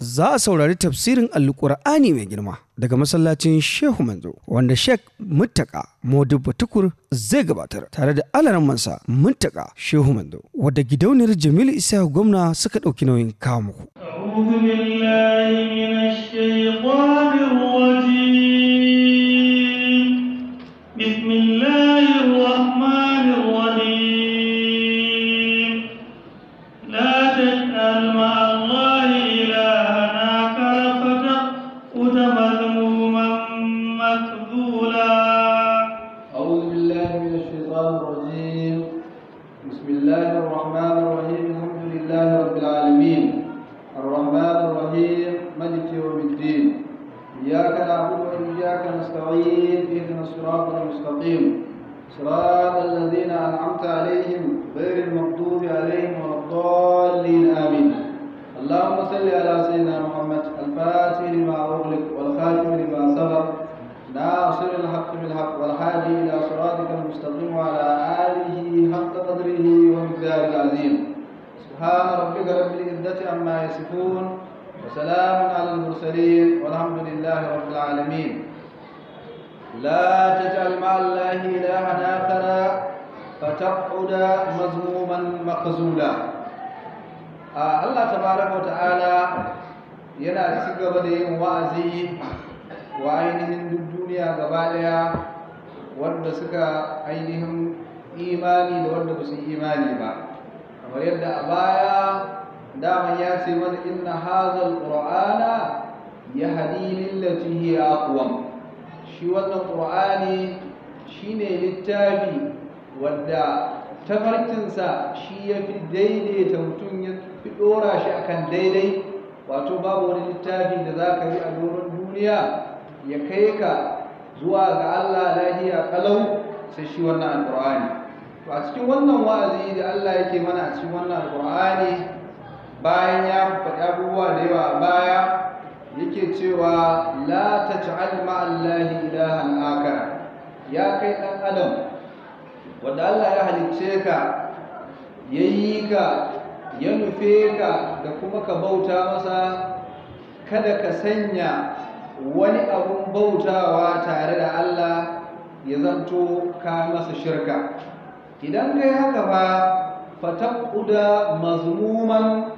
za a saurari tafsirin alkur'ani mai girma daga masallacin shehu manzo wanda sheikh muttaka modibba tukur zai gabatar tare da alarammansa muttaka shehu manzo wadda gidauniyar jamilu isa gwamna suka ɗauki nauyin kawo muku أعوذ بالله من الشيطان الرجيم بسم الله الرحمن الرحيم لا تجعل مع الله إلها آخر فتقعد مذموما مخذولا أعوذ بالله من الشيطان الرجيم بسم الله الرحمن الرحيم الحمد لله رب العالمين الرحمن الرحيم ملك يوم الدين إياك نعبد وإياك نستعين اهدنا الصراط المستقيم صراط الذين أنعمت عليهم غير المغضوب عليهم ولا الضالين آمين اللهم صل على سيدنا محمد الفاتح لما أغلق والخاتم لما سبق ناصر الحق بالحق والهادي إلى صراطك المستقيم وعلى آله حق قدره ومقداره العظيم سبحان ربك رب العزة عما يصفون وسلام على المرسلين والحمد لله رب العالمين لا تجعل مع الله إلها آخر فتقعد مذموما مخزولا آه الله تبارك وتعالى yana ci gaba da yin wa'azi wa ainihin duk duniya gaba daya wanda suka ainihin imani da wanda ba su yi imani ba kamar yadda a baya daman ya ce mana inna hazal qur'ana yahdi lillati hiya aqwam shi wannan qur'ani shine littafi wanda tafarkinsa shi ya fi daidaita mutum ya fi dora shi akan daidai wato babu wani littafi da za ka yi a doron duniya ya kai ka zuwa ga Allah lahiya kalau sai shi wannan alqur'ani to a cikin wannan wa'azi da Allah yake mana a cikin wannan alqur'ani bayan ya faɗi abubuwa da yawa a baya yake cewa la taj'al ma'allahi ilahan akara ya kai dan adam wanda Allah ya halicce ka yayi ka ya nufe ka da kuma ka bauta masa kada ka sanya wani abun bautawa tare da Allah ya zanto ka masa shirka idan kai haka ba fataquda mazmuman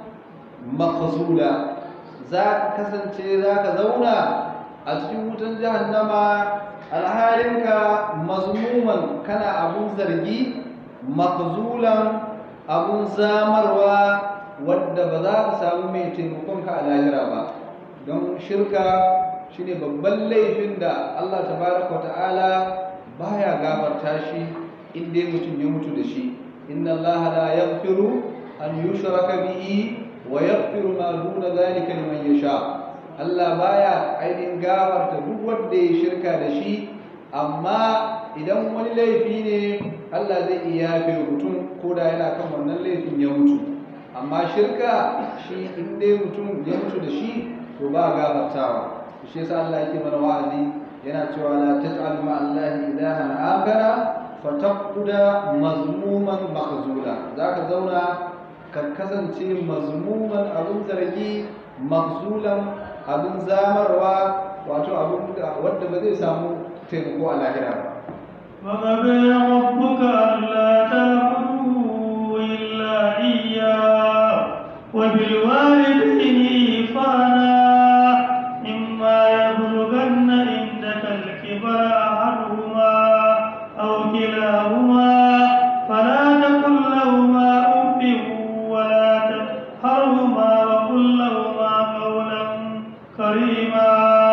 makhzula za ka kasance za ka zauna a cikin wutan jahannama alhalinka mazmuman kana abun zargi makhzulan abun zamarwa wadda ba za ka samu mai taimakonka a lahira ba don shirka shine babban laifin da Allah tabaraka ta'ala baya gafarta shi in dai mutum ya mutu da shi inna Allah la yaghfiru an yushraka bihi wa yaghfiru ma duna dhalika liman yasha Allah baya ainihin gafarta duk wanda ya shirka da shi amma idan wani laifi ne Allah zai iya yafe mutum ko da yana kan wannan laifin ya mutu amma shirka shi in dai mutum ya mutu da shi to ba gafartawa shi yasa Allah yake mana wa'azi yana cewa la taj'al ma Allah ilahan akhara fataquda mazmuman makhzula zaka zauna ka kasance mazmuman abun zargi makhzulan abun zamarwa wato abun wanda ba zai samu taimako a lahira ba وقضى ربك ألا تعبدوا إلا إياه وبالوالدين إحسانا إما يبلغن عندك الكبر أحدهما أو كلاهما فلا تقل لهما أف ولا تنهرهما وقل لهما قولا كريما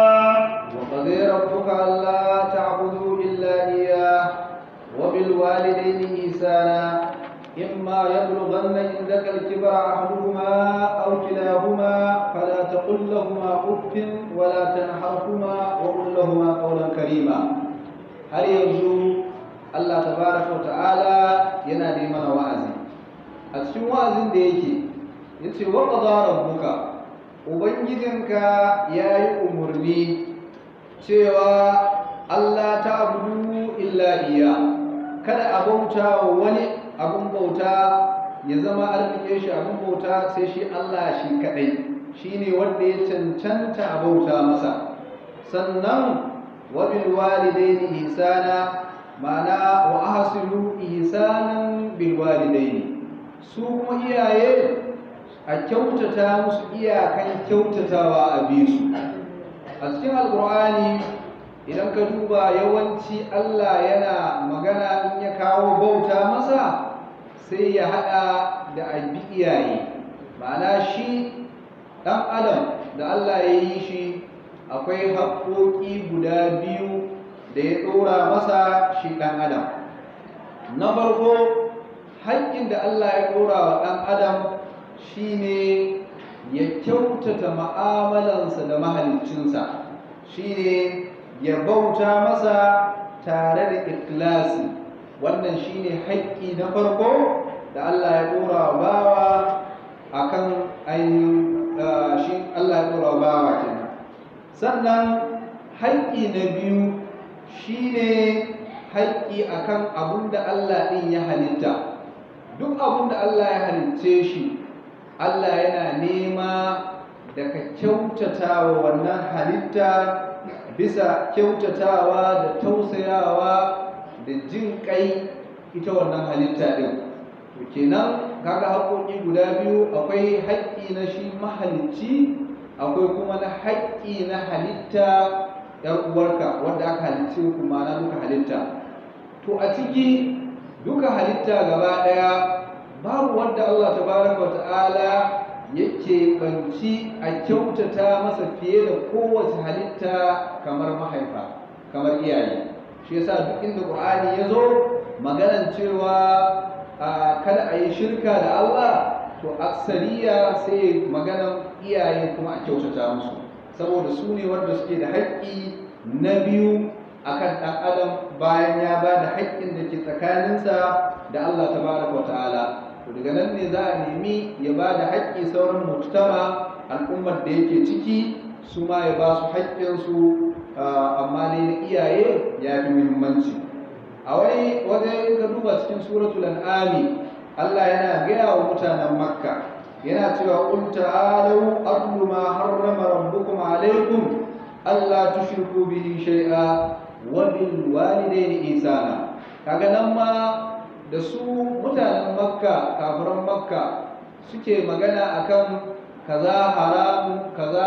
وقضي ربك ألا تعبدوا إلا إياه وبالوالدين إحسانا إما يبلغن عندك الكبر أحدهما أو كلاهما فلا تقل لهما أف ولا تنحرهما وقل لهما قولا كريما هل يرجو الله تبارك وتعالى ينادي من وعزي أتشم وعزي ديكي يتي وقضى ربك Ubangijinka ya yi umarni cewa Allah ta abudu illa iya kada a bauta wa wani abun bauta ya zama an rike shi abun bauta sai shi Allah shi kadai shine wanda ya cancanta a bauta masa sannan wa bil walidaini ihsana ma'ana wa ahsinu ihsanan bil walidaini su kuma iyaye a kyautata musu iyakan kyautatawa a bisu a cikin alkur'ani idan ka duba yawanci Allah yana magana in ya kawo bauta masa sai ya haɗa da abi iyaye ma'ana shi ɗan adam da Allah ya yi shi akwai haƙoƙi guda biyu da ya ɗora masa shi ɗan adam na farko haƙƙin da Allah ya ɗora wa ɗan adam shine ya kyautata ma'amalansa da mahaliccinsa shine ya bauta masa tare da ikhlasi wannan shine haƙƙi na farko da Allah ya ɗora wa bawa akan ainihin shi Allah ya ɗora wa bawa kenan sannan haƙƙi na biyu shine haƙƙi akan abun da Allah ɗin ya halitta duk abun da Allah ya halicce shi Allah yana nema da ka kyautata wa wannan halitta bisa kyautatawa da tausayawa da jin kai ita wannan halitta ɗin to kenan kaga haƙoƙi guda biyu akwai haƙƙi na shi mahalicci akwai kuma na haƙƙi na halitta ‘yar uwarka wanda aka halicce kuma na duka halitta to a ciki duka halitta gaba ɗaya babu wanda Allah tabaraka wa ta'ala yake banci a kyautata masa fiye da kowace halitta kamar mahaifa kamar iyaye shi yasa duk inda Qur'ani ya zo maganan cewa kada a yi shirka da Allah to aksariya sai maganan iyaye kuma a kyautata musu saboda su ne wanda suke da haƙƙi na biyu akan ɗan adam bayan ya ba da haƙƙin da ke tsakaninsa da Allah tabaraka wa ta'ala to daga nan ne za a nemi ya ba da haƙƙi sauran mujtama al'ummar da yake ciki su ma ya ba su haƙƙinsu amma ne na iyaye ya fi muhimmanci a wani wajen ka duba cikin suratul an'ami Allah yana gaya wa mutanen makka yana cewa qul ta'alu atlu ma harrama rabbukum alaykum alla tushriku bihi shay'a wa bil walidayni ihsana kaga nan ma da su mutanen makka kafiran makka suke magana akan kaza haramu kaza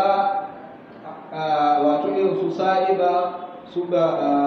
wato irin su sa'iba su ga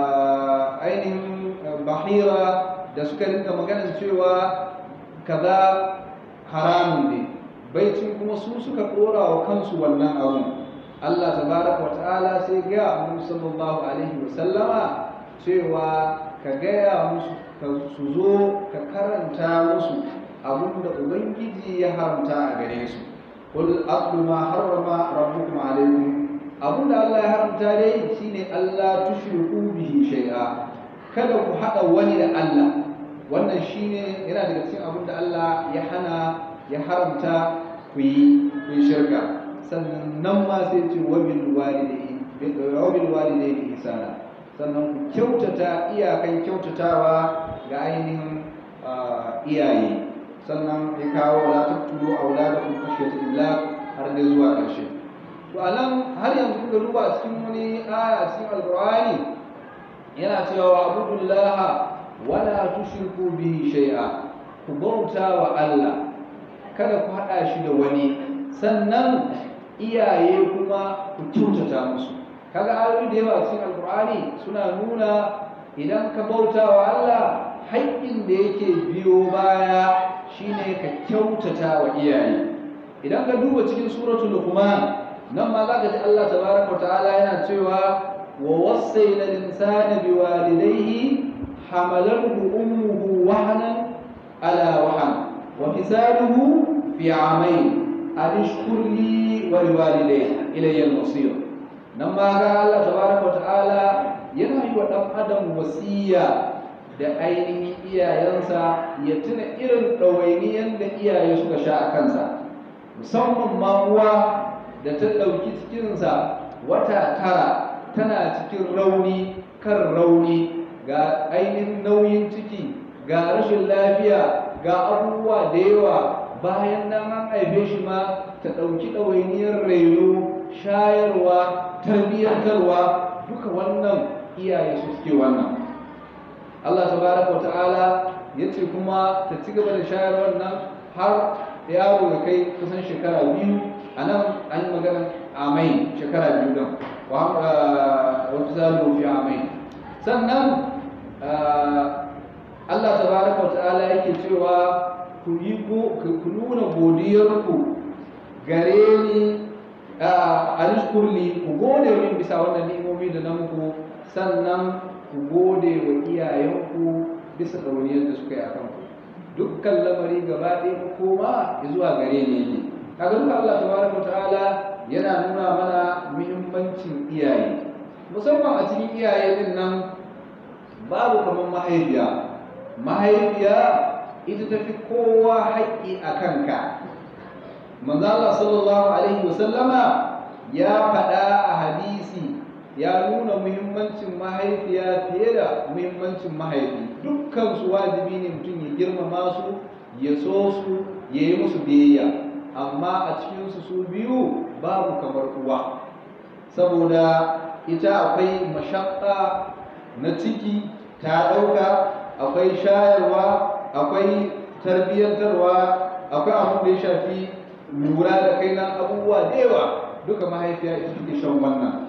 ainihin bahira da suka rinka maganin cewa kaza haramun ne baicin kuma su suka dora wa kansu wannan abun Allah tabaraka wa ta'ala sai ga Annabi sallallahu alaihi wa sallama cewa ka gaya musu ka su zo ka karanta musu abun da ubangiji ya haramta a gare su qul aqlu ma harrama rabbukum alaykum abun da Allah ya haramta dai shine Allah tushriku bihi shay'a kada ku hada wani da Allah wannan shine yana daga cikin abun da Allah ya hana ya haramta ku yi ku yi shirka sannan nan ma sai ce wabil walidayni wabil walidayni ihsana sannan ku kyautata iyakan kyautatawa ga ainihin iyaye sannan ya kawo la taqtulu auladakum khashyata imlaq har da zuwa ƙarshe to anan har yanzu kuka duba a cikin wani aya a cikin alqur'ani yana cewa abudullaha wala tushriku bihi shay'a ku bauta wa Allah kada ku hada shi da wani sannan iyaye kuma ku kyautata musu kaga ayoyi da yawa cikin alkur'ani suna nuna idan ka bauta wa Allah haƙƙin da yake biyo baya shine ka kyautata wa iyaye idan ka duba cikin suratul luqman nan ma zaka ji Allah tabaraka ta'ala yana cewa wa wassayna al-insana biwalidayhi hamalathu ummuhu wahnan ala wahn wa fisaluhu fi 'amayn an ishkur li wa liwalidayya ilayya al-masir nan ma ga Allah tabaraka wa ta'ala yana yi wa dan adam wasiya da ainihin iyayensa ya tuna irin ɗawainiyan da iyaye suka sha a kansa musamman ma uwa da ta ɗauki cikinsa wata tara tana cikin rauni kan rauni ga ainihin nauyin ciki ga rashin lafiya ga abubuwa da yawa bayan nan an haife shi ma ta ɗauki ɗawainiyar raino shayarwa tarbiyyantarwa duka wannan iyaye su suke wannan Allah tabaraka wa ta'ala ya ce kuma ta ci gaba da shayarwar nan har yaro ya kai kusan shekara biyu a nan an yi maganar amai shekara biyu don wata zalo fi amai sannan Allah tabaraka wa ta'ala yake cewa ku yi ku nuna godiyarku gare ni a rizkurli ku gode min bisa wannan ni'imomi da na muku sannan ku gode wa iyayenku bisa ɗauniyar da suka yi a kanku dukkan lamari gaba ɗaya ku koma zuwa gare ni yake kaga duka Allah tabaraka wa ta'ala yana nuna mana muhimmancin iyaye musamman a cikin iyaye din nan babu kamar mahaifiya mahaifiya ita ta fi kowa haƙƙi a kanka manzo Allah sallallahu alaihi wasallama ya faɗa a hadisi ya nuna muhimmancin mahaifiya fiye da muhimmancin mahaifi dukkan su wajibi ne mutum ya girmama su ya so su ya yi musu biyayya amma a cikinsu su biyu babu kamar uwa saboda ita akwai mashakka na ciki ta ɗauka akwai shayarwa akwai tarbiyyantarwa akwai abin da ya shafi lura da kai na abubuwa da yawa duka mahaifiya ita take shan wannan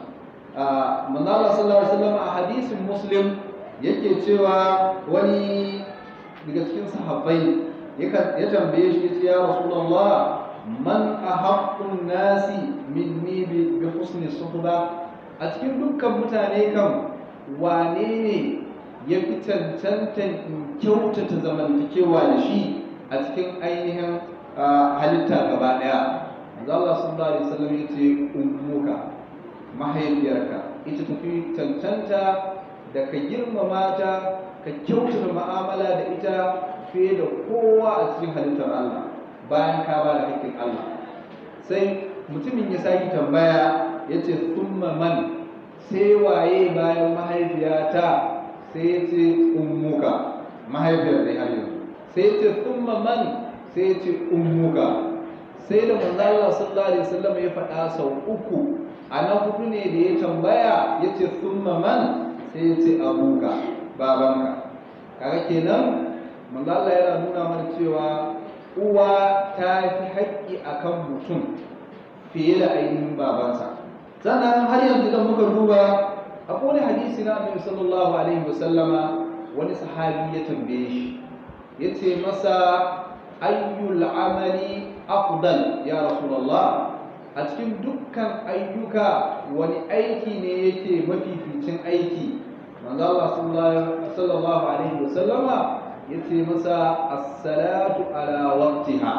manzala sallallahu alaihi wasallam a hadisin muslim yake cewa wani daga cikin sahabbai ya tambaye shi yace ya rasulullah man ahaqqun nasi minni bi husni suhba a cikin dukkan mutane kan wane ne ya fi cancantan in kyautata zamantakewa da shi a cikin ainihin halitta gaba daya manzo Allah sallallahu alaihi wasallam yace ummuka mahaifiyarka ita tafi cancanta da ka girmama ta ka kyautata mu'amala da ita fiye da kowa a cikin halittar Allah bayan ka ba da haƙƙin Allah sai mutumin ya sake tambaya ya ce summa man sai waye bayan mahaifiyata sai ya ce ummuka mahaifiyar da har yanzu sai ya ce summa man sai ya ce ummuka sai da manzo Allah sallallahu alaihi wasallam ya faɗa sau uku a na hudu ne da ya tambaya ya ce summa man sai ya ce abuka babanka kaga kenan manzo Allah yana nuna mana cewa uwa ta fi haƙƙi akan mutum fiye da ainihin babansa sannan har yanzu idan muka duba akwai wani hadisi na annabi sallallahu alaihi wasallama wani sahabi ya tambaye shi ya ce masa ayyul amali afdal ya rasulullah a cikin dukkan ayyuka wani aiki ne yake mafificin aiki manzo Allah sallallahu alaihi wasallama yace masa as-salatu ala waqtiha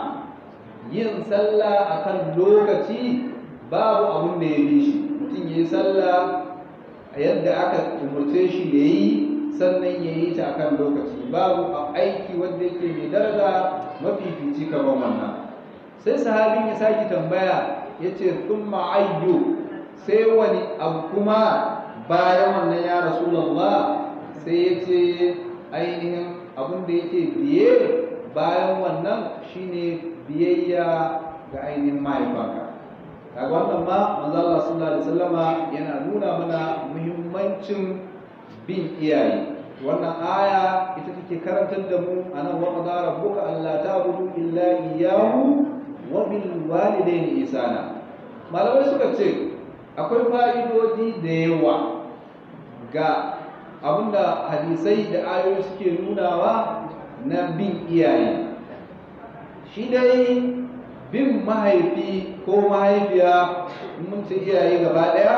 yin sallah akan lokaci babu abun da ya bi shi mutum yayi sallah yadda aka umurce shi yayi sannan yayi ta akan lokaci babu aiki wanda yake mai daraja mafifici kamar wannan sai sahabin ya saki tambaya yace thumma ayyu sai wani abu kuma bayan wannan ya rasulullah sai yace ainihin abin da yake biye bayan wannan shine biyayya ga ainihin mahaifanka kaga wannan ma manzo Allah sallallahu alaihi wasallama yana nuna mana muhimmancin bin iyaye wannan aya ita take karantar da mu anan wa qadara rabbuka alla ta'budu illa iyyahu wa bil walidayni ihsana malamai suka ce akwai fa'idodi da yawa ga abinda hadisai da ayoyi suke nunawa na bin iyaye shi dai bin mahaifi ko mahaifiya mun ce iyaye gaba ɗaya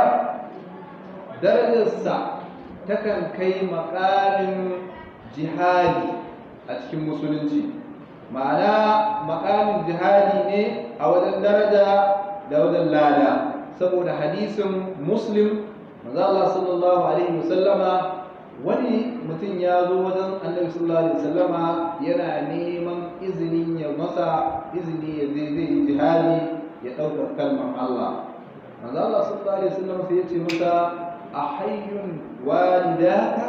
darajarsa takan kai makamin jihadi a cikin musulunci ma'ana makamin jihadi ne a wajen daraja da wajen lada saboda hadisin muslim manzo Allah sallallahu alaihi wasallama wani mutum ya zo wajen annabi sallallahu alaihi wasallama yana neman izinin ya masa izini ya zai zai jihadi ya ɗaukar kalmar Allah manzo Allah sallallahu alaihi wasallam sai ya ce masa a hayyun walidaka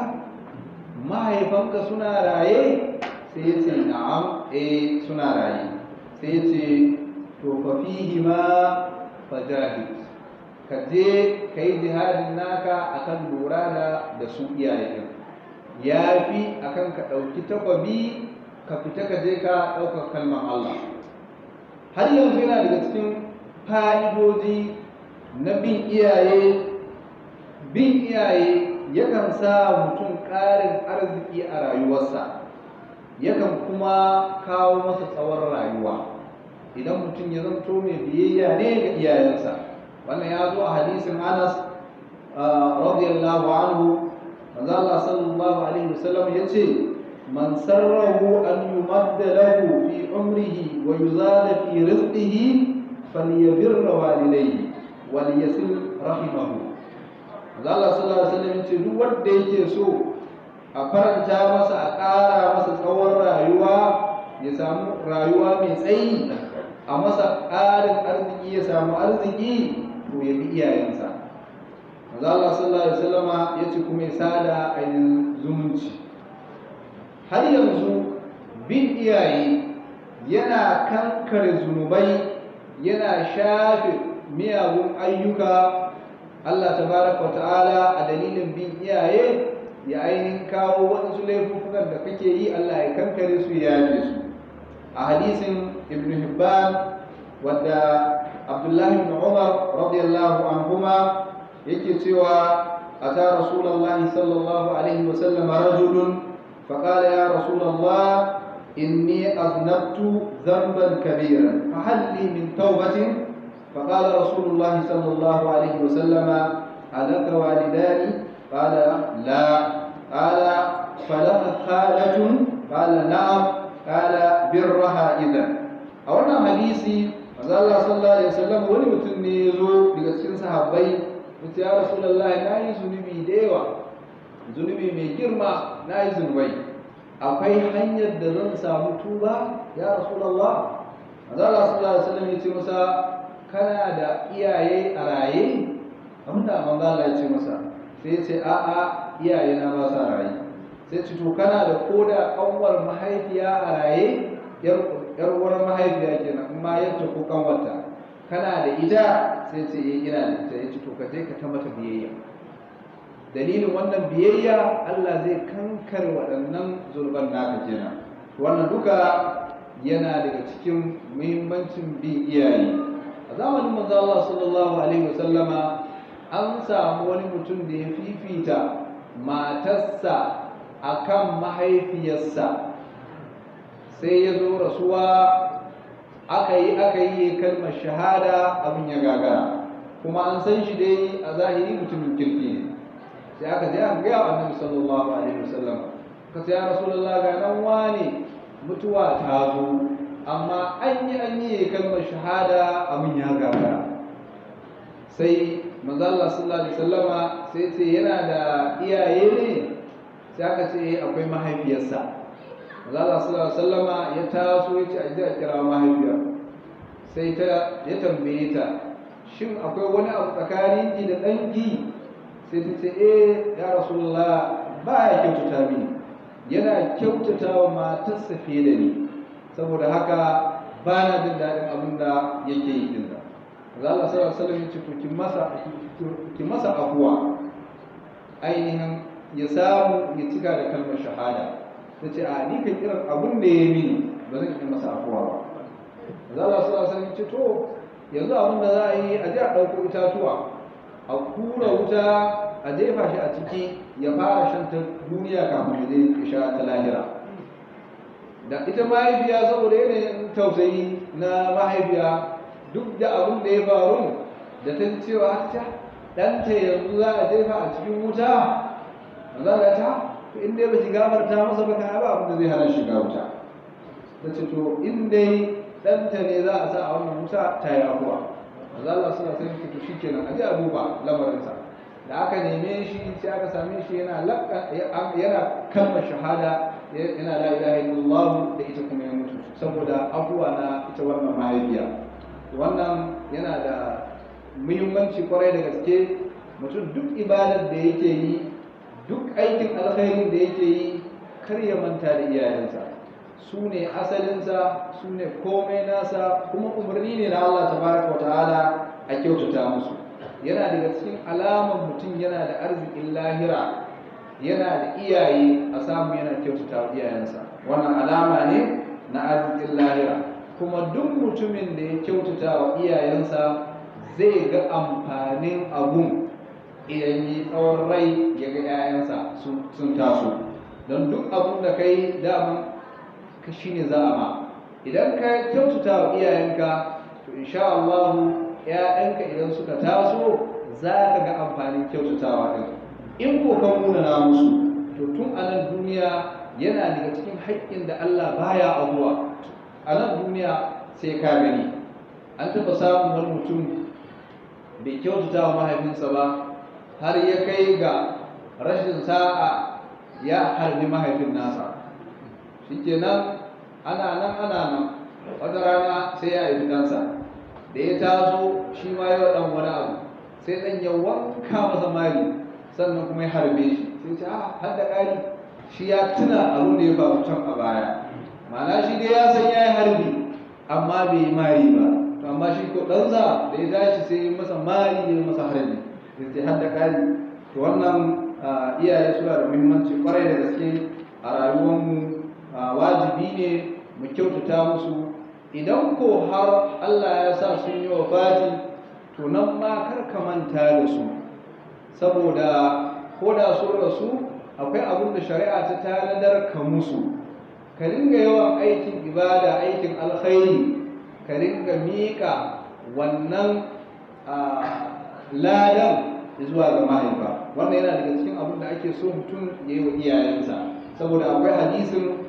mahaifanka suna raye sai ya ce na'am eh suna raye sai ce to fa fihi ma fajahid ka je ka yi jihadin naka akan lura da da su iyaye ya fi akan ka ɗauki takwabi ka fita ka je ka ɗaukar kalmar Allah har yanzu yana daga cikin fa'idoji na bin iyaye bin iyaye yakan sa mutum ƙarin arziki a rayuwarsa yakan kuma kawo masa tsawon rayuwa idan mutum ya zanto mai biyayya ne ga iyayensa wannan ya zo a hadisin anas radiyallahu anhu manzo Allah sallallahu alaihi wasallam yace man sarrahu an yumadda lahu fi umrihi wa yuzada fi rizqihi falyabirra walidayhi wal yasil rahimahu manzo Allah sallallahu alaihi wasallam yace duk wanda yake so a faranta masa a ƙara masa tsawon rayuwa ya samu rayuwa mai tsayi a masa ƙarin arziki ya samu arziki to ya bi iyayensa manzo Allah sallallahu alaihi wasallama yace kuma ya sada ainihin zumunci har yanzu bin iyaye yana kankare zunubai yana shafe miyagun ayyuka Allah tabaraka ta'ala a dalilin bin iyaye ya ainihin kawo waɗansu laifukan da kake yi Allah ya kankare su ya yafe su a hadisin ibn Hibban wadda Abdullahi ibn Umar radiyallahu anhuma yake cewa ata Rasulullah sallallahu alaihi wasallam rajulun فقال يا رسول الله إني أذنبت ذنبا كبيرا فهل لي من توبة فقال رسول الله صلى الله عليه وسلم ألك والدان قال لا قال فلك خالة قال نعم قال برها إذا أولا حديثي manzo Allah sallallahu alaihi wasallam wani mutum ne ya zo daga cikin sahabbai yace ya rasulullahi na yi zunubi da yawa zunubi mai girma na yi zunubai akwai hanyar da zan samu tuba ya rasulullah manzo Allah sallallahu alaihi wasallam ya ce masa kana da iyaye a raye abinda manzo Allah ya ce masa sai ya ce a'a iyaye na ba sa raye sai ce to kana da koda kanwar mahaifiya a raye yar uwar mahaifiya kenan amma yadda ko kanwarta kana da ita sai ce eh ina da ita yace to ka je ka ta mata biyayya dalilin wannan biyayya Allah zai kankar waɗannan zurban naka kenan wannan duka yana daga cikin muhimmancin bin iyaye a zamanin manzo Allah sallallahu alaihi wasallama an samu wani mutum da ya fifita matarsa akan mahaifiyarsa sai ya zo rasuwa aka yi aka yi kalmar shahada abin ya gagara kuma an san shi dai a zahiri mutumin kirki ne sai aka je aka gaya annabi sallallahu alaihi wasallam ka ce ya rasulullah ga nan wane mutuwa ta zo amma an yi an yi kalmar shahada abin ya gagara sai manzo Allah sallallahu alaihi wasallama sai ce yana da iyaye ne sai aka ce akwai mahaifiyarsa manzo Allah sallallahu alaihi wasallama ya taso ya ce a je a kira mahaifiya sai ta ya tambaye ta shin akwai wani abu tsakanin ki da ɗanki sai ta ce eh ya rasulullah ba ya kyautata mini yana kyautata wa matarsa fiye da ni saboda haka ba na jin daɗin abin da yake yi din da za Allah sallallahu alaihi wasallam ya ce to ki masa ki masa afuwa ainihin ya samu ya cika da kalmar shahada ta ce a ni kan kiran abin da ya mini ba zan yi masa afuwa ba za Allah sallallahu alaihi wasallam ya ce to yanzu abin da za a yi a je a ɗauko itatuwa a kura wuta a jefa shi a ciki ya fara shan ta duniya kafin ya je ya sha ta lahira da ita mahaifiya saboda yanayin tausayi na mahaifiya duk da abin da ya faru da ta ji cewa ta ɗanta yanzu za a jefa a cikin wuta za a ta in dai ba ki gafarta masa ba kana ba abin da zai hana shiga wuta ta ce to in dai ɗanta ne za a sa a wannan wuta ta yi abuwa maza Allah suna sai ki to shikenan a ji a duba lamarinsa da aka neme shi sai aka same shi yana yana kalmar shahada yana la ilaha illallah da ita kuma ya mutu saboda abuwa na ita wannan mahaifiya wannan yana da muhimmanci kwarai da gaske mutum duk ibadar da yake yi duk aikin alkhairin da yake yi kar ya manta da iyayensa su ne asalinsa su ne komai nasa kuma umarni ne na Allah tabaraka wa ta'ala a kyautata musu yana daga cikin alaman mutum yana da arzikin lahira yana da iyaye a samu yana kyautata wa iyayensa wannan alama ne na arzikin lahira kuma duk mutumin da ya kyautata wa iyayensa zai ga amfanin abun idan yi tsawon rai ya ga 'ya'yansa sun taso don duk abun da kai daman ka shi ne za a ma idan ka kyautata wa iyayenka to insha Allah ‘ya'yanka idan suka taso za ka ga amfanin kyautatawa ɗin in ko ka munana musu to tun a nan duniya yana daga cikin haƙƙin da Allah baya abuwa a nan duniya sai ka gani an taɓa samun wani mutum bai kyautata wa mahaifinsa ba har ya kai ga rashin sa'a ya harbi mahaifin nasa shikenan ana nan ana nan wata rana sai ya haifi ɗansa da ya taso shi ma yau ɗan wani abu sai ɗan ya wanka masa mari sannan kuma ya harbe shi sai ce a har da ƙari shi ya tuna abin da ya faru can a baya ma'ana shi dai ya san ya yi harbi amma bai yi mari ba to amma shi ko ɗansa da ya tashi sai ya masa mari ya masa harbi sai ce har da ƙari to wannan iyaye suna da muhimmanci kwarai da gaske a rayuwarmu wajibi ne mu kyautata musu idan ko har Allah ya sa sun yi wafati to nan ma kar ka manta da su saboda ko da sun rasu akwai abin da shari'a ta tanadar ka musu ka ringa yawan aikin ibada aikin alkhairi ka ringa miƙa wannan ladan zuwa ga mahaifa wannan yana daga cikin abin da ake so mutum ya yi wa iyayensa saboda akwai hadisin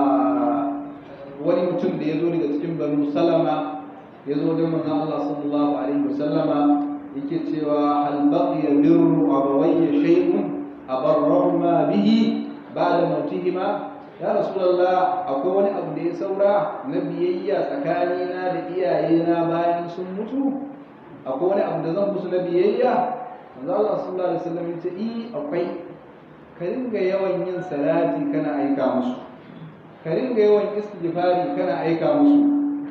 wani mutum da ya zo daga cikin banu salama ya zo da manzon Allah sallallahu alaihi wasallama yake cewa hal baqiya birru abawayya shay'un abarrahuma bihi ba'da mautihima ya rasulullah akwai wani abu da ya saura na biyayya tsakanina da iyayena bayan sun mutu akwai wani abu da zan musu na biyayya manzo Allah sallallahu alaihi wasallam ya ce i akwai ka ringa yawan yin salati kana aika musu ka ringa yawan istighfari kana aika musu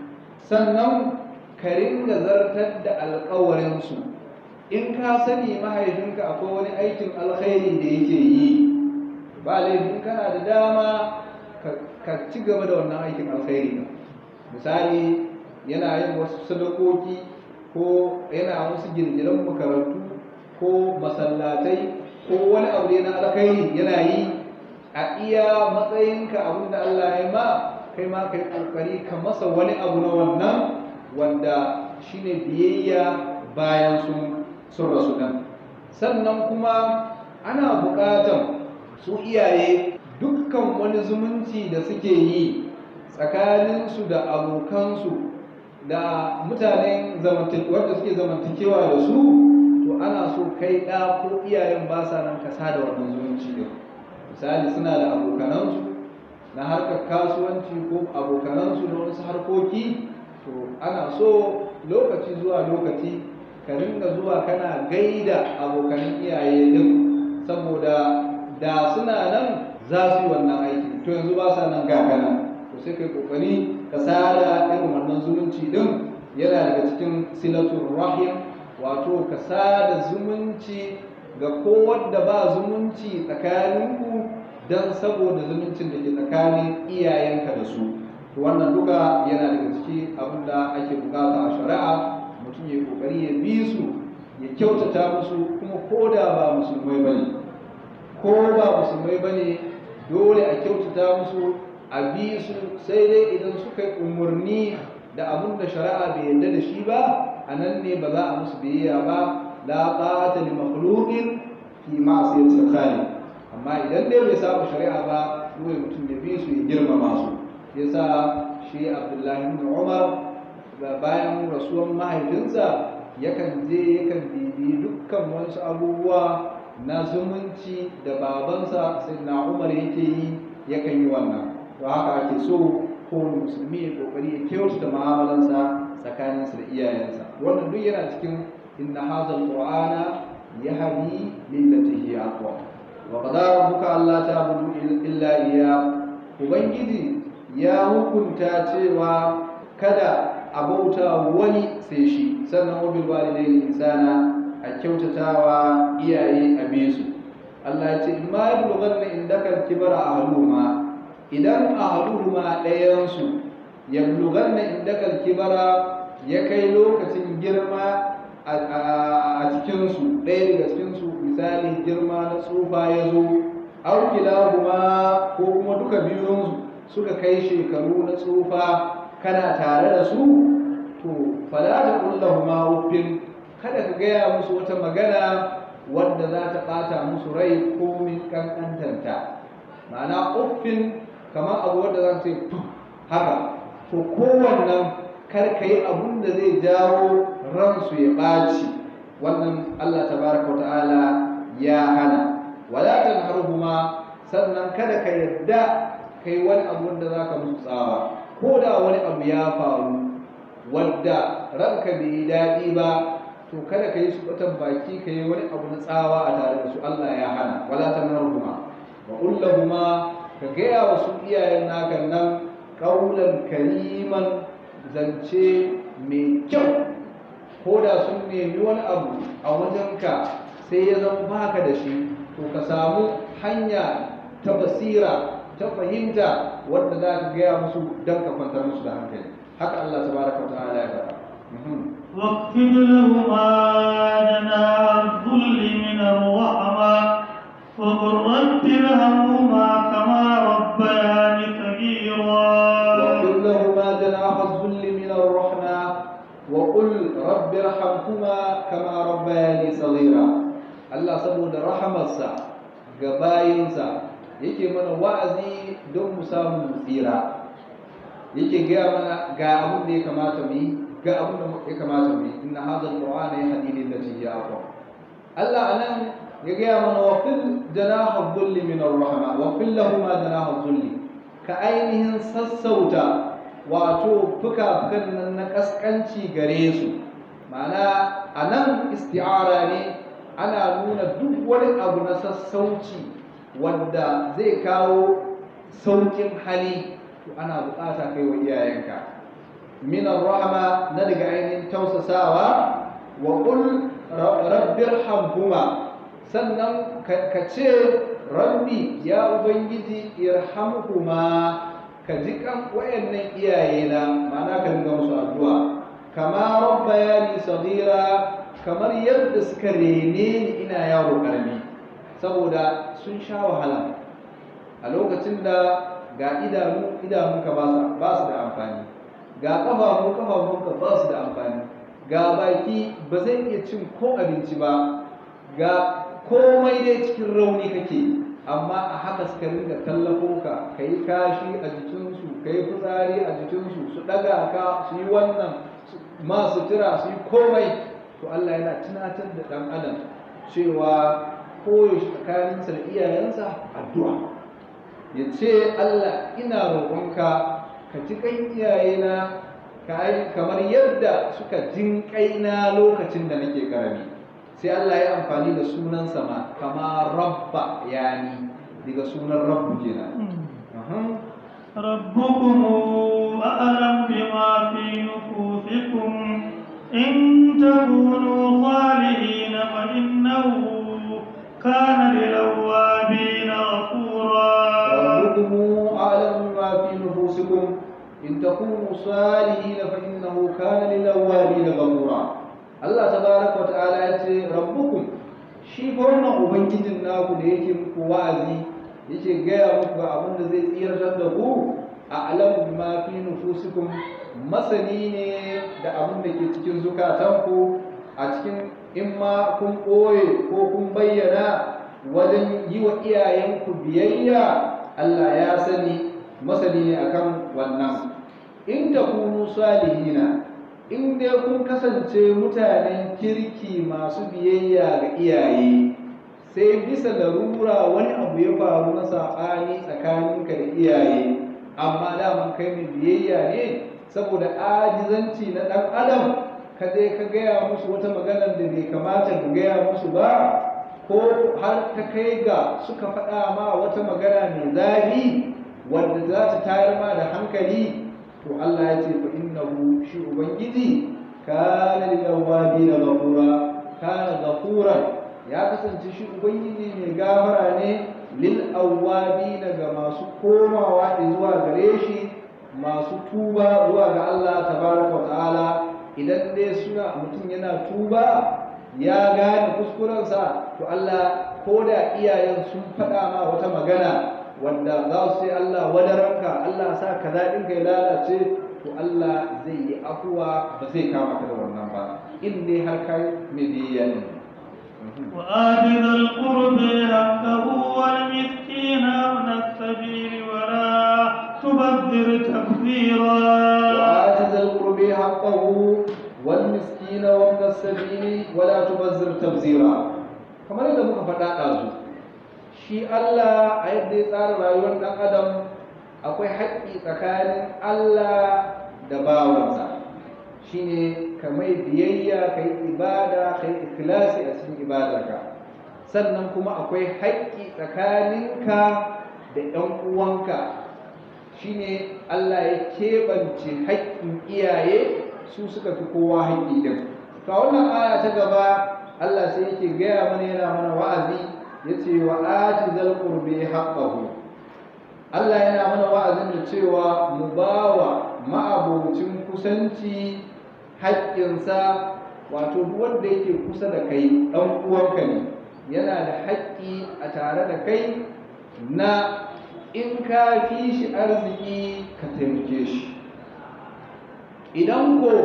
sannan ka ringa zartar da alƙawarinsu in ka sani mahaifinka akwai wani aikin alkhairi da yake yi ba laifin kana da dama ka ci gaba da wannan aikin alkhairi misali yana yin wasu sadakoki ko yana wasu girgiran makarantu ko masallatai ko wani abu ne na alkhairi yana yi a iya matsayinka abin da Allah ya ma kai ma kai kokari ka masa wani abu na wannan wanda shine biyayya bayan sun sun rasu nan sannan kuma ana buƙatan su iyaye dukkan wani zumunci da suke yi tsakaninsu da abokansu da mutanen wanda suke zamantakewa da su to ana so kai ɗa ko iyayen ba sa nan kasa da wannan zumunci ɗin misali suna da abokanansu na harkar kasuwanci ko abokanansu na wasu harkoki to ana so lokaci zuwa lokaci ka ringa zuwa kana gaida abokanan iyaye din saboda da suna nan za su yi wannan aiki to yanzu ba sa nan gagana to sai kai kokari ka sada irin wannan zumunci din yana daga cikin silatul rahim wato ka sada zumunci ga kowadda ba zumunci tsakaninku don saboda zumuncin da ke tsakanin iyayenka da su to wannan duka yana daga ciki abin da ake bukata a shari'a mutum ya kokari ya bi su ya kyautata musu kuma ko da ba musulmai bane ko ba musulmai bane dole a kyautata musu a bi su sai dai idan suka yi umarni da abin da shari'a bai yarda da shi ba a nan ne ba za a musu biyayya ba la ta'ata li makhluqin fi ma'siyatil khaliq amma idan dai bai saba shari'a ba dole mutum ya bi su ya girmama su yasa shi Abdullahi ibn Umar bayan rasuwan mahaifinsa yakan je yakan bibi dukkan wasu abubuwa na zumunci da babansa sai na Umar yake yi yakan yi wannan to haka ake so kowane musulmi ya kokari ya kyautata mu'amalansa tsakaninsa da iyayensa wannan duk yana cikin inna hadha alqur'ana yahdi lillati hiya aqwa wa qadara rabbuka alla ta'budu illa iyyah ubangiji ya hukunta cewa kada a bauta wani sai shi sannan wabil walidaini insana a kyautatawa iyaye a bisu Allah ya ce in ma yablughanna indaka kibara ahaduhuma idan ahaduhuma ɗayansu yablughanna indaka kibara ya kai lokacin girma a cikinsu ɗaya daga cikinsu misali girma na tsufa ya zo aukilahuma ko kuma duka biyun suka kai shekaru na tsufa kana tare da su to fala ta kullahuma uffin kada ka gaya musu wata magana wadda za ta ɓata musu rai ko min kankantanta ma'ana uffin kamar abu wadda za ta ce haka to kowannan kar ka yi abun da zai jawo ransu ya ɓaci wannan Allah tabaraka wa ta'ala ya hana wala tanharhuma sannan kada ka yadda kai wani abu da zaka musu tsawa ko da wani abu ya faru wadda ranka bai yi daɗi ba to kada ka yi su batan baki ka yi wani abu na tsawa a tare da su Allah ya hana wala tanharhuma wa kullahuma ka gaya wa su iyayen naka nan kaulan kariman zance mai kyau ko da sun nemi wani abu a wajenka sai ya zama baka da shi to ka samu hanya ta basira ta fahimta wadda za ka gaya musu don ka kwantar musu da hankali haka Allah tabaraka wa ta'ala ya faɗa واخفض لهما جناح الذل من الرحمة وقل رب ارحمهما كما ربياني صغيرا واغفر لهما جناح الذل من الرحمة وقل رب ارحمهما كما ربياني صغيرا Allah saboda rahamarsa ga bayinsa yake mana wa'azi don mu samu tsira yake gaya mana ga abin da ya kamata mu yi ga abin da ya kamata mu yi inna hadha alqur'ana yahdi lil lati hiya aqwam Allah anan ya gaya mana wa fil janaha dhulli min ar-rahma wa fil lahum janaha dhulli ka ainihin sassauta wato fuka-fukan nan na kaskanci gare su ma'ana anan isti'ara ne ana nuna duk wani abu na sassauci wanda zai kawo saukin hali to ana bukata kai wa iyayenka min rahama na daga ainihin tausasawa wa qul rabbirhamhuma sannan ka ce rabbi ya ubangiji irhamhuma ka ji kan wayannan iyayena ma'ana ka dinga musu addu'a kama rabbayani saghira kamar yadda suka rene ni ina yaro karami saboda sun sha wahala a lokacin da ga idanu idanunka ba su da amfani ga ƙafafu ƙafafunka ba su da amfani ga baki ba zai iya cin ko abinci ba ga komai dai cikin rauni kake amma a haka suka ringa tallafo ka ka yi kashi a jikinsu ka yi fitsari a jikinsu su ɗaga ka su yi wannan masu tira su yi komai to Allah yana tunatar da ɗan adam cewa koyaushe tsakaninsa da iyayensa addu'a ya ce Allah ina roƙonka ka ji kan iyayena kamar yadda suka jin kaina lokacin da nake karami sai Allah ya amfani da sunan sama kama rabba yani daga sunan rabbu kenan ربكم أعلم بما في نفوسكم إن تكونوا صالحين فإنه كان للأوابين غفورا ربكم أعلم بما في نفوسكم إن تكونوا صالحين فإنه كان للأوابين غفورا الله تبارك وتعالى يقول ربكم shi fa wannan ubangijin naku da yake muku wa'azi yake gaya muku abin da zai tsiratar da ku a alamu ma fi nufusikum masani ne da abin da ke cikin zukatanku a cikin in ma kun ɓoye ko kun bayyana wajen yi wa iyayenku biyayya Allah ya sani masani ne akan wannan in takunu salihina in dai kun kasance mutanen kirki masu biyayya ga iyaye sai bisa larura wani abu ya faru na saɓani tsakaninka da iyaye amma daman kai mai biyayya ne saboda ajizanci na ɗan adam ka je ka gaya musu wata maganar da bai kamata ka gaya musu ba ko har ta kai ga suka faɗa ma wata magana mai zafi wanda za ta tayar ma da hankali to Allah ya ce fa innahu shi ubangiji kana lil awwabin ghafura kana ghafuran ya kasance shi ubangiji mai gafara ne lil awwabin ga masu komawa zuwa gare shi masu tuba zuwa ga Allah tabaraka wa ta'ala idan dai suna mutum yana tuba ya gane kuskurensa to Allah ko da iyayen sun faɗa ma wata magana wanda za su sai Allah wadaranka Allah sa kaza ɗinka ya lalace to Allah zai yi afuwa ba zai kama ka da wannan ba in dai har kai mai biyayya ne وآت ذا القرب حقه والمسكين وابن السبيل ولا تبذر تبذيرا وآت ذا القرب حقه والمسكين وابن السبيل ولا تبذر تبذيرا kamar yadda muka faɗa ɗazu shi Allah a yadda ya tsara rayuwar ɗan adam akwai haƙƙi tsakanin Allah da bawansa shine ka mai biyayya ka yi ibada ka yi ikhlasi a cikin ibadarka sannan kuma akwai haƙƙi tsakaninka da ɗan uwanka shine Allah ya keɓance haƙƙin iyaye su suka fi kowa haƙƙi din to a wannan aya ta gaba Allah sai yake gaya mana yana mana wa'azi yace wa ati zal qurbi haqqahu Allah yana mana wa'azin da cewa mu bawa ma'abocin kusanci haƙƙinsa wato duk wanda yake kusa da kai ɗan uwanka ne yana da haƙƙi a tare da kai na in ka fi shi arziki ka taimake shi idan ko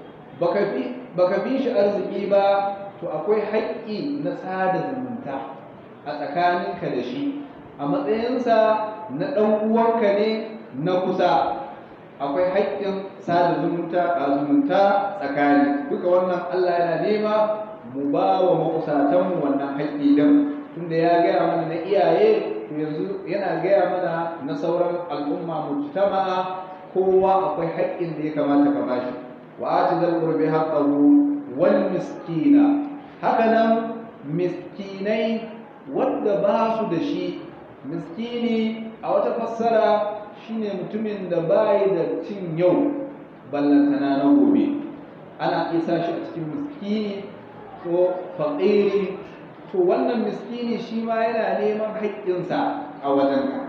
baka fi shi arziki ba to akwai haƙƙi na sada zumunta a tsakaninka da shi a matsayinsa na ɗan uwanka ne na kusa akwai haƙƙin sada zumunta a zumunta tsakani duka wannan Allah yana nema mu ba wa makusatanmu wannan haƙƙi don tunda ya gaya mana na iyaye to yanzu yana gaya mana na sauran al'umma mujtama'a kowa akwai haƙƙin da ya kamata ka bashi wa ati zal qurbi haqqahu wal miskina haka nan miskinai wanda ba su da shi miskini a wata fassara shine mutumin da bai da cin yau ballantana na gobe ana isa shi a cikin miskini ko faƙiri to wannan miskini shi ma yana neman haƙƙinsa a wajenka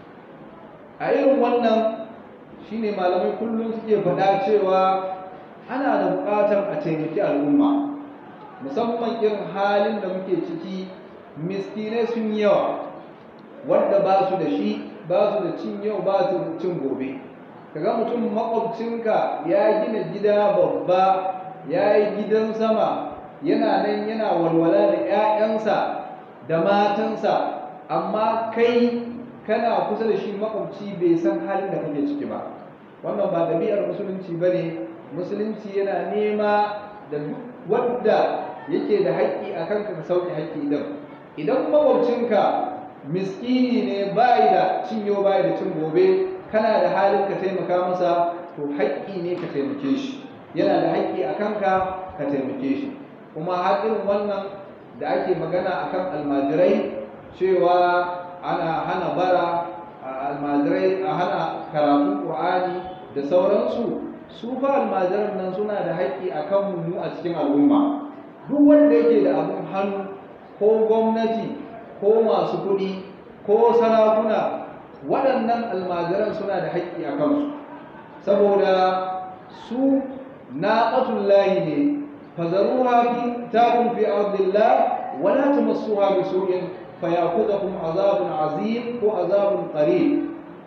a irin wannan shine malamai kullum suke faɗa cewa ana da buƙatar a taimaki al'umma musamman irin halin da muke ciki miskinai sun yawa wanda ba su da shi ba su da cin yau ba su da cin gobe kaga mutum makwabcinka ya gina gida babba ya yi gidan sama yana nan yana walwala da 'ya'yansa da matansa amma kai kana kusa da shi makwabci bai san halin da kake ciki ba wannan ba ɗabi'ar musulunci ba ne musulunci yana nema da wadda yake da haƙƙi a kanka ka sauke haƙƙi ɗin idan makwabcinka miskini ne bayi da cinyo bayi da cin gobe kana da halin ka taimaka masa to haƙƙi ne ka taimake shi yana da haƙƙi a kanka ka taimake shi kuma haƙin wannan da ake magana akan almajirai cewa ana hana bara almajirai a hana karatun ƙur'ani da sauransu su fa almajiran nan suna da haƙƙi a kan mu a cikin al'umma duk wanda yake da abin hannu ko gwamnati ko masu kuɗi ko sarakuna waɗannan almajiran suna da haƙƙi a kansu saboda su naqatullahi ne fazaruha fi takun fi ardillah wala tamassuha bisu'in fayakhudhukum azabun azim ko azabun qarib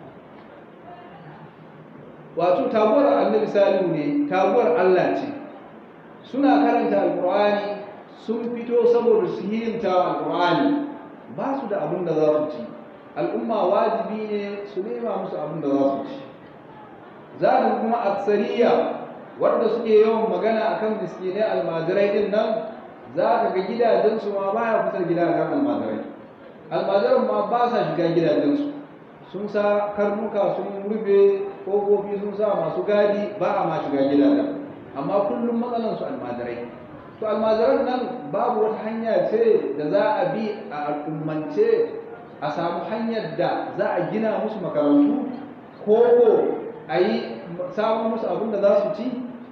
wato taguwar annabi salihu ne taguwar Allah ce suna karanta alqur'ani sun fito saboda su hirinta alqur'ani ba su da abin da za su ci al'umma wajibi ne su nema musu abin da za su ci za kuma aksariya wanda suke yawan magana akan miskinai almajirai din nan za ka ga gidajensu ma baya kusa da gidajen almajirai almajiran ma ba sa shiga gidajensu sun sa karnuka sun rufe ƙofofi sun sa masu gadi ba a ma shiga gidajen amma kullum matsalansu almajirai to almajiran nan babu wata hanya ce da za a bi a al'ummance a samu hanyar da za a gina musu makarantu ko ko a yi samun musu abin da za su ci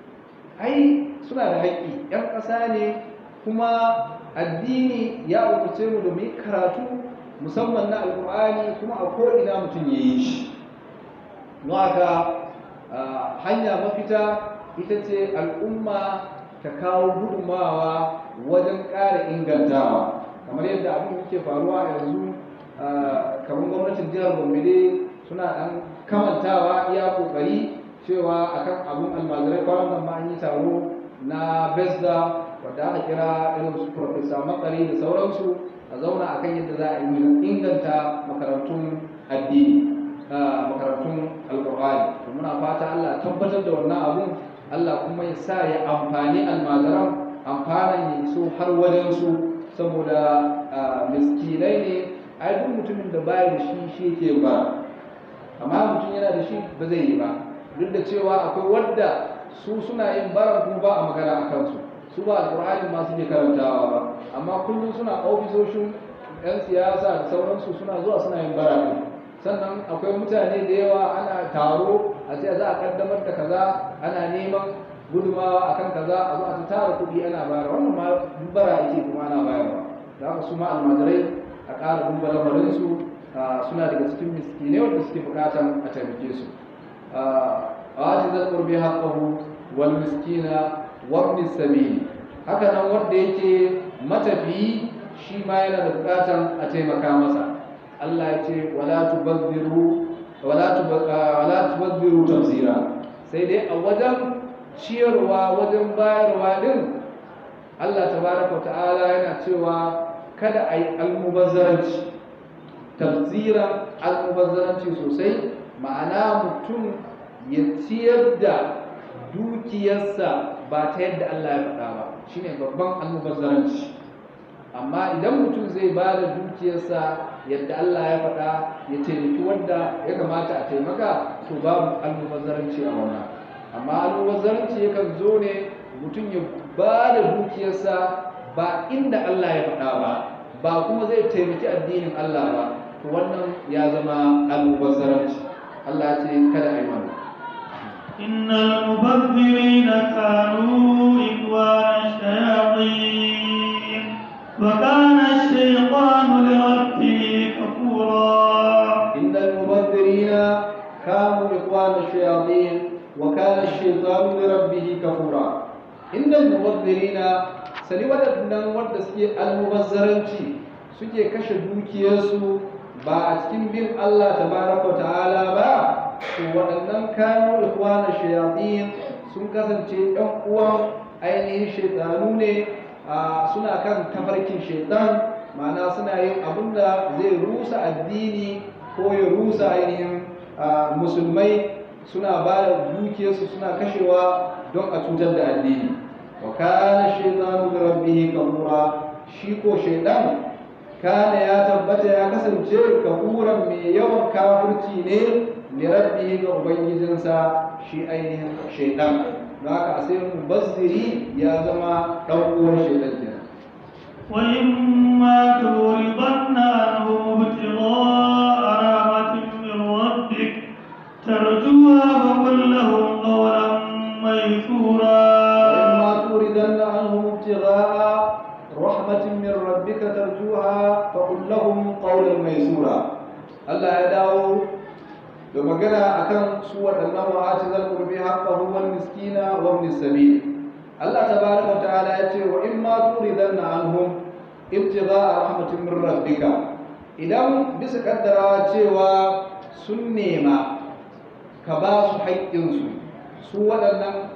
ai suna da haƙƙi 'yan ƙasa ne kuma addini ya umarce mu da mu yi karatu musamman na alƙur'ani kuma a ko'ina mutum ya yi shi don haka hanya mafita ita ce al'umma ta kawo gudunmawa wajen ƙara ingantawa kamar yadda abin yake faruwa a yanzu kamar gwamnatin jihar gombe suna ɗan kamantawa iya ƙoƙari cewa akan abun almajirai kwanan nan ma an yi taro na besda wadda aka kira irin su profesa makari da sauransu a zauna akan yadda za a yi inganta makarantun addini makarantun alkur'ani to muna fata allah tabbatar da wannan abun allah kuma ya sa ya amfani almajiran amfanan ya iso har wajensu saboda miskinai ne ai duk mutumin da baya da shi shi ke ba amma mutum yana da shi ba zai yi ba duk da cewa akwai wadda su suna yin bara kuma ba a magana a kansu su ba alƙur'ani ma suke karantawa ba amma kullum suna ofisoshin 'yan siyasa da sauransu suna zuwa suna yin bara ne sannan akwai mutane da yawa ana taro a ce za a kaddamar da kaza ana neman gudumawa akan kaza a zo a ta tara kuɗi ana bayar wannan ma bara ake kuma ana bayarwa da haka su ma almajirai a ƙara duba lamarinsu suna daga cikin miskinai wanda suke buƙatan a taimake su آت ذا القرب حقه والمسكين وابن السبيل haka nan wanda yake matafiyi shi ma yana da bukatan a taimaka masa Allah ya ce wala tubazziru wala wala tubazziru tafsira sai dai a wajen ciyarwa wajen bayarwa din Allah tabaraka ta'ala yana cewa kada a yi almubazzaranci tafsiran almubazzaranci sosai ma'ana mutum ya ciyar da dukiyarsa ba ta yadda Allah ya faɗa ba shine babban almubazzaranci amma idan mutum zai ba da dukiyarsa yadda Allah ya faɗa ya taimaki wanda ya kamata a taimaka to babu almubazzaranci a wannan amma almubazzaranci yakan zo ne mutum ya ba da dukiyarsa ba inda Allah ya faɗa ba ba kuma zai taimaki addinin Allah ba to wannan ya zama almubazzaranci Allah ya ce kada a yi wannan إن المبذرين كانوا إخوان الشياطين وكان الشيطان لربه كفورا إن المبذرين كانوا إخوان الشياطين وكان الشيطان لربه كفورا إن المبذرين sani waɗannan wanda suke almubazzaranci suke kashe dukiyarsu ba a cikin bin Allah tabaraka wa ta'ala ba to waɗannan kanu ikwana shayatin sun kasance ɗan uwan ainihin shaitanu ne suna kan tafarkin shaitan ma'ana suna yin abin da zai rusa addini ko ya rusa ainihin musulmai suna ba da dukiyarsu suna kashewa don a cutar da addini wa kana shaitanu da rabbihi kafura shi ko shaitan kana ya tabbata ya kasance kafuran mai yawan kafirci ne li rabbihi ga ubangijinsa shi ainihin shaitan don haka sai mubazziri ya zama dan uwan shaitan kenan وإما تورضن عنهم ابتغاء رحمة من ربك ترجوها فقل لهم قولا ميسورا وإما توردن عنهم ابتغاء رحمة من ربك ترجوها فقل لهم قولا ميسورا الله يدعو da magana akan su waɗannan wa'ati zal qurbi haqqahu wal miskina wa ibn sabil Allah tabaraka wa ta'ala ya ce wa in ma turidanna anhum ibtigha'a rahmatin min rabbika idan bisa kaddarawa cewa sun nema ka ba su haƙƙinsu su waɗannan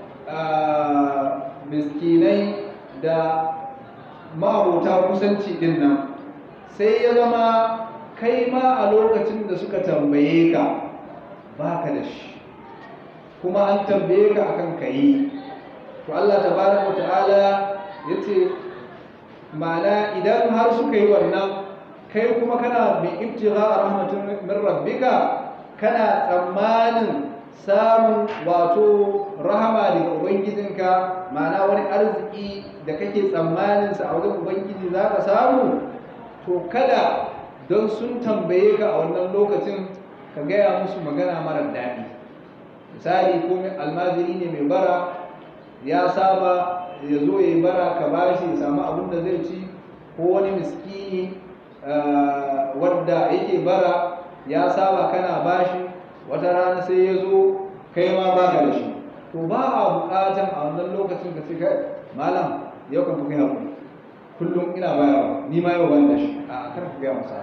miskinai da ma'abota kusanci din nan sai ya zama kai ma a lokacin da suka tambaye ka baka da shi kuma an tambaye ka akan kayi to Allah tabaraka ta'ala yace ma'ana idan har suka yi wannan kai kuma kana bi ibtigha rahmatin min rabbika kana tsammanin samun wato rahama daga ubangijinka ma'ana wani arziki da kake tsammanin sa a wajen ubangiji za ka samu to kada don sun tambaye ka a wannan lokacin ka gaya musu magana mara daɗi misali ko almajiri ne mai bara ya saba ya zo ya yi bara ka ba shi ya samu abin da zai ci ko wani miskini wadda yake bara ya saba kana ba shi wata rana sai ya zo kai ma ba ka da shi to ba a buƙatan a wannan lokacin ka ce kai malam yau kan fi kai haƙuri kullum ina bayarwa ni ma yau ban da shi a kar ka gaya masa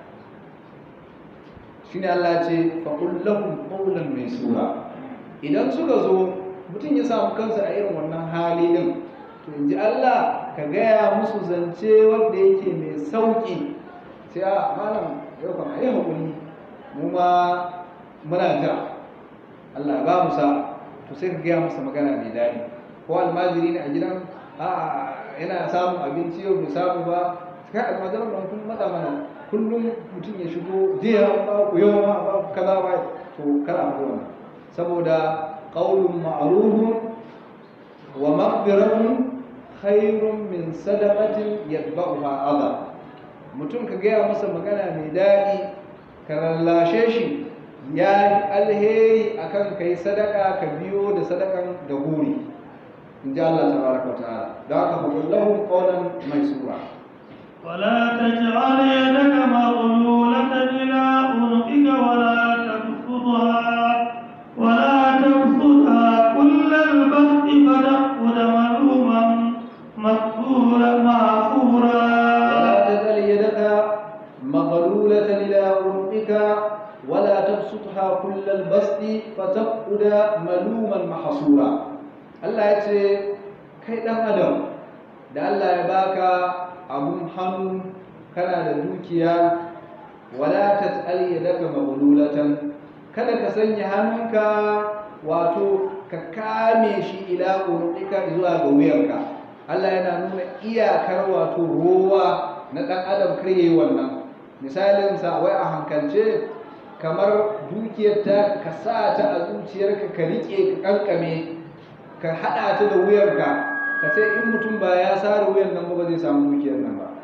shine Allah ya ce fa qul lahum qawlan maysura idan suka zo mutum ya samu kansa a irin wannan hali din to in ji Allah ka gaya musu zance wanda yake mai sauki sai a malam yau kan ayi hakuri mu ma muna jira Allah ba mu sa to sai ka gaya masa magana mai daɗi ko almajiri ne a gidan a yana samun abinci yau bai samu ba kai almajiran nan kun matsa mana kullum mutum ya shigo jiya ba ku yau ma ba ku kaza ba to kar a wannan saboda qaulun ma'rufun wa maghfiratun khairun min sadaqatin yatba'uha adha mutum ka gaya masa magana mai daɗi ka lallashe shi ya alheri akan kai sadaka ka biyo da sadakan da guri in ji Allah tabaraka wa ta'ala da haka hukullahu qawlan maysura ولا تجعل يدك مغلولة إلى عنقك ولا تبسطها ولا تبسطها كل البسط فتقعد ملوما مقبورا معفورا ولا تجعل يدك مغلولة إلى عنقك ولا تبسطها كل البسط فتقعد ملوما محصورا الله يتي kai ɗan adam da Allah ya baka abun hannu kana da dukiya wala tat'al yadaka maghlulatan kada ka sanya hannunka wato ka kame shi ila urqika zuwa ga wuyanka Allah yana nuna iyakar wato ruwa na dan adam kar yayi wannan misalin sa wai a hankalce kamar dukiyar ta ka sa ta a zuciyarka ka rike ka kankame ka hada ta da wuyarka ka sai in mutum ba ya sare wuyan nan ba zai samu dukiyar nan ba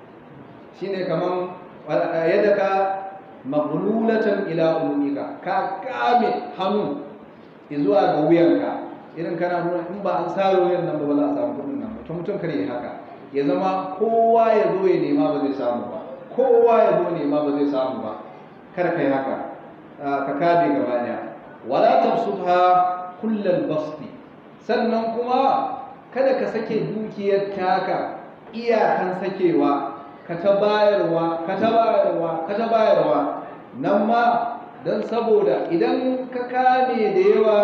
shine kaman yadda ka maghlulatan ila umika ka kame hannu zuwa ga wuyanka irin kana nuna in ba an sare wuyan nan ba ba za a samu kudin nan ba to mutum kare haka ya zama kowa ya zo ya nema ba zai samu ba kowa ya zo nema ba zai samu ba kar kai haka ka kabe gaba daya wala tabsutha kullal basti sannan kuma kada ka sake dukiyar taka iyakan sakewa ka ta bayarwa ka ta bayarwa ka ta bayarwa nan ma don saboda idan ka kame da yawa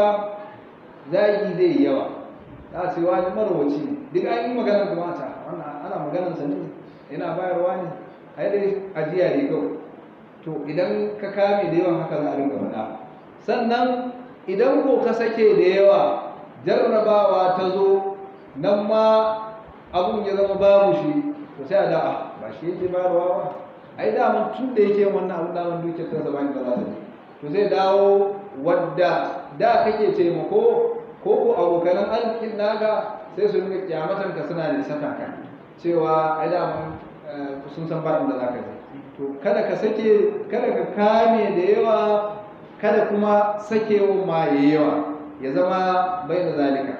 zagi zai yi yawa za a ce wani marwaci ne duk an yi maganar da mata wannan ana maganar sa ne yana bayarwa ne ai dai ajiya ne kawai to idan ka kame da yawan haka za a rinka faɗa sannan idan ko ka sake da yawa jarrabawa ta zo nan ma abun ya zama babu shi to sai a da'a ba shi yake bayarwa ba ai daman tun da yake wannan abun daman dukiyar kansa ba da za ta to zai dawo wadda da kake taimako ko ko abokanan arzikin naka sai su rinka kyamatan ka suna da saka ka cewa ai daman sun san ba da za ka je to kada ka sake kada ka kame da yawa kada kuma sakewa ma yawa ya zama bai da zalika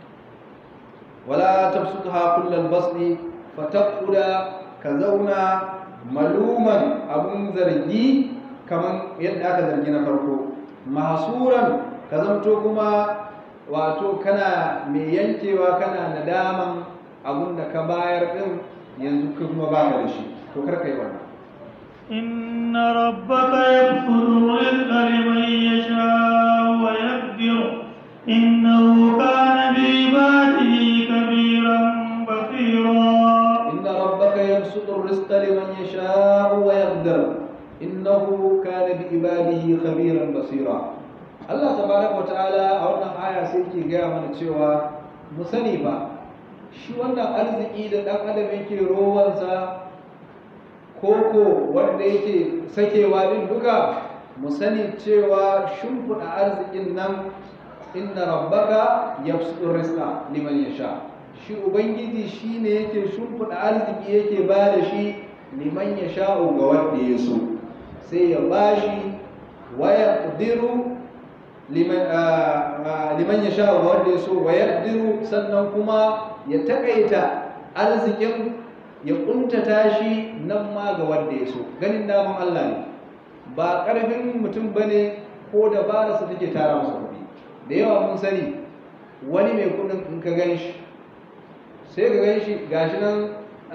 ولا تبسطها كل البسط فتقعد كزونا ملوما abun zargi kaman yadda aka zargi na farko mahsuran ka zamto kuma wato kana mai yankewa kana nadaman abun da ka bayar din yanzu ka kuma baka da shi to kar kai wannan إن ربك يبسط الرزق لمن يشاء ويقدر إنه كان بعباده كبيرا بصيرا إن ربك يبسط الرزق لمن يشاء ويقدر إنه كان بعباده خبيرا بصيرا Allah tabaraka wata'ala a wannan aya sai ke gaya mana cewa mu sani ba shi wannan arziki da ɗan adam yake rowansa koko wanda yake sakewa din duka mu sani cewa shimfiɗa arzikin nan inna rabbaka yabsutu liman yasha shi ubangiji shine yake shimfiɗa arziki yake ba da shi liman ya sha'u ga wanda ya so sai ya bashi wa yaqdiru liman liman ya sha'u ga wanda ya so wa yaqdiru sannan kuma ya takaita arzikin ya kuntata shi nan ma ga wanda ya so ganin daman Allah ne ba ƙarfin mutum bane ko dabararsa take tara masa kuɗi da yawa mun sani wani mai kuɗin in ka gan shi sai ka gan shi gashi nan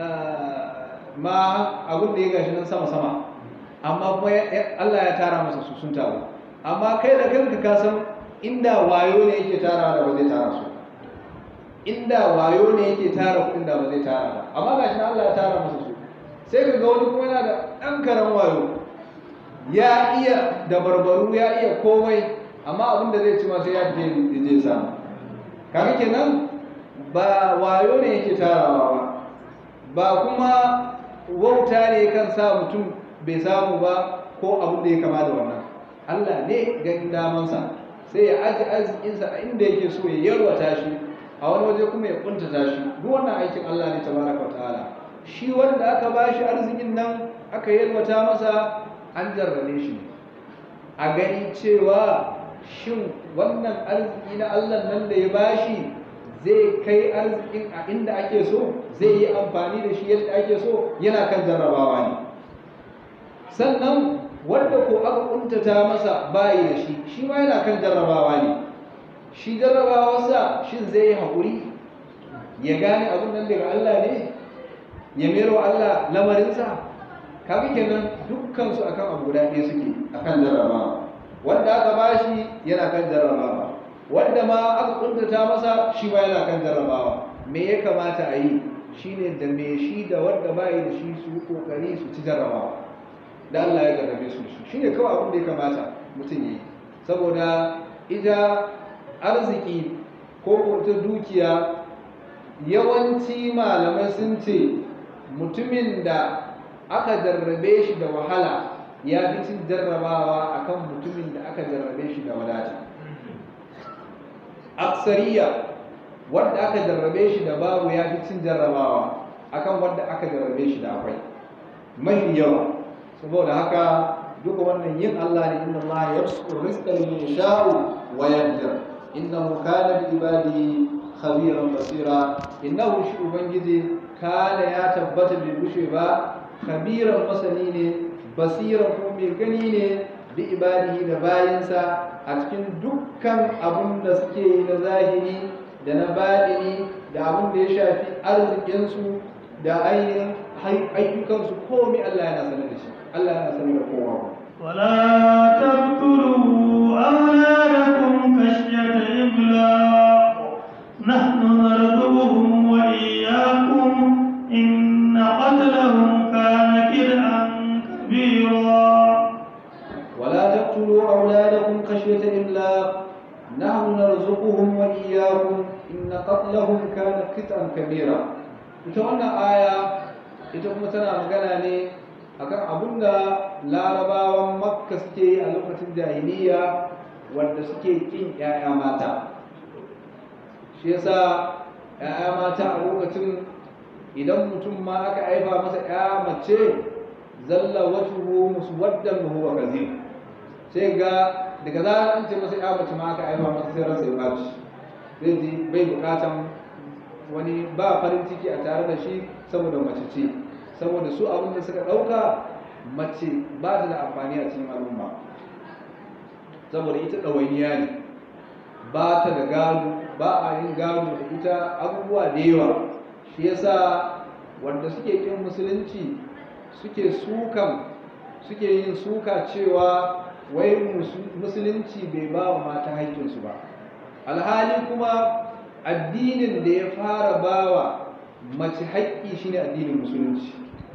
ma abin da ya gashi nan sama-sama amma kuma Allah ya tara masa su sun taru amma kai da kanka ka san inda wayo ne yake tara da ba zai tara su inda wayo ne yake tara kuɗin da ba zai tara ba amma gashi nan Allah ya tara masa su sai ka ga wani kuma yana da ɗan karan wayo ya iya da barbaru ya iya komai amma abin da zai ci ma sai ya je je samu kaga kenan ba wayo ne yake tarawa ba ba kuma wauta ne kan sa mutum bai samu ba ko abin da ya kama da wannan Allah ne ganin damansa sai ya aji arzikinsa a inda yake so ya yarwata shi a wani waje kuma ya kuntata shi duk wannan aikin Allah ne tabaraka ta'ala shi wanda aka bashi arzikin nan aka yarwata masa an jarrabe shi a gani cewa shin wannan arziki na Allah nan da ya bashi zai kai arzikin a inda ake so zai yi amfani da shi yadda ake so yana kan jarrabawa ne sannan wanda ko aka kuntata masa bayi da shi shi ma yana kan jarrabawa ne shi jarrabawarsa shin zai yi haƙuri ya gane abin nan daga Allah ne ya mero Allah lamarinsa kaga kenan dukkan su akan abu guda ɗaya suke akan jarrabawa wanda aka bashi yana kan jarrabawa wanda ma aka kuntata masa shi ma yana kan jarrabawa me ya kamata a yi shine da me shi da wanda bayi da shi su kokari su ci jarrabawa da Allah ya jarrabe su shi shine kawai abin da ya kamata mutum yi saboda ita arziki ko ko ta dukiya yawanci malamai sun ce mutumin da aka jarrabe shi da wahala ya fi cin jarrabawa akan mutumin da aka jarrabe shi da wadata aksariya wanda aka jarrabe shi da babu ya fi cin jarrabawa akan wanda aka jarrabe shi da akwai mafi yawa saboda haka duka wannan yin Allah ne inna Allah yabsutu rizqa liman yasha'u wa yaqdir innahu kana bi ibadihi khabiran basira innahu shi ubangiji kana ya tabbata bai bushe ba khabiran masani ne basiran kuma mai gani ne bi ibadihi da bayansa a cikin dukkan abun da suke yi na zahiri da na baɗini da abun da ya shafi arzikinsu da ainihin ayyukansu komai Allah yana sanar da shi Allah yana sanar da kowa ولا تقتلوا أولادكم خشية إملاق نحن نرزقهم وإياكم إن قتلهم كان كدعا كبيرا ولا تقتلوا أولادكم خشية إملاق نحن نرزقهم وإياكم إن قتلهم كان قطعا كبيرا ita wannan aya ita kuma tana magana ne akan abin da larabawan makka suke yi a lokacin jahiliya wanda suke kin 'ya'ya mata shi yasa 'ya'ya mata a lokacin idan mutum ma aka haifa masa 'ya mace zalla wajhuhu muswaddan wa huwa kazim sai ga daga zarar an ce masa 'ya mace ma aka haifa masa sai ransa ya baci zai ji bai bukatan wani ba farin ciki a tare da shi saboda mace ce saboda su abin da suka ɗauka mace ba ta da amfani a cikin al'umma saboda ita ɗawainiya ne ba ta da gado ba a yin gado da ita abubuwa da yawa shi yasa wanda suke kin musulunci suke sukan suke yin suka cewa wai musulunci bai ba wa mata haƙƙinsu ba alhali kuma addinin da ya fara bawa mace haƙƙi shine addinin musulunci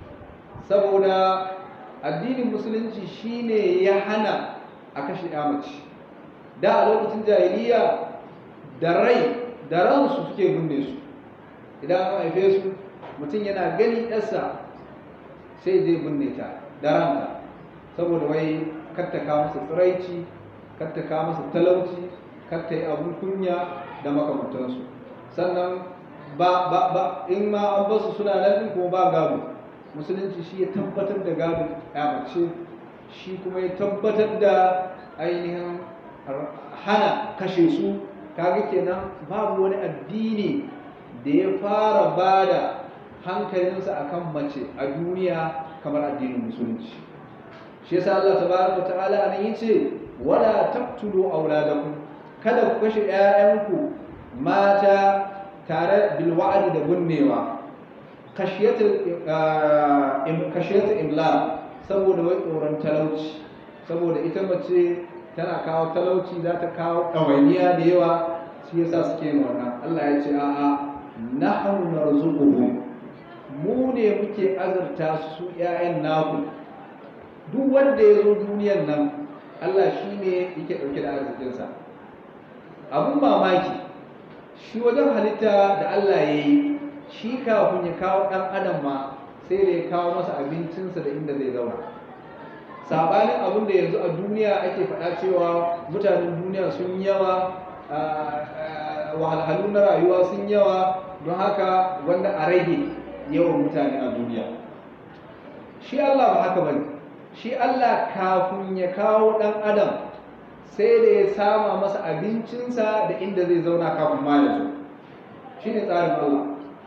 saboda addinin musulunci shine ya hana a kashe ya mace da a lokacin jahiliya da rai da ransu suke binne su idan an haife su mutum yana gani ɗarsa sai zai binne ta da ranta saboda wai kattaka masa tsiraici kattaka masa talauci katta yi abun kunya da makamantansu sannan ba ba ba in ma an basu suna nan din kuma ba gado musulunci shi ya tabbatar da gado mace shi kuma ya tabbatar da ainihin hana kashe su kaga kenan babu wani addini da ya fara bada hankalinsa akan mace a duniya kamar addinin musulunci shi yasa Allah tabaraka ta'ala anan yace wala taqtulu auladakum kada ku kashe ƴaƴanku mata tare bil wa'di da gunnewa kashiyatul kashiyatul imla saboda wai tsoron talauci saboda ita mace tana kawo talauci za ta kawo ɗawainiya da yawa shi yasa suke yin wannan Allah ya ce a'a nahnu narzuquhum mu ne muke azurta su ƴaƴan naku duk wanda ya zo duniyar nan Allah shi ne yake ɗauke da arzikinsa abun mamaki shi wajen halitta da Allah ya yi shi kafin ya kawo ɗan adam ma sai da ya kawo masa abincinsa da inda zai zauna sabanin abin da yanzu a duniya ake faɗa cewa mutanen duniya sun yawa wahalhalu na rayuwa sun yawa don haka wanda a rage yawan mutane a duniya shi Allah ba haka bane shi Allah kafin ya kawo ɗan adam sai da ya sama masa abincinsa da inda zai zauna kafin ma ya zo shi ne tsarin Allah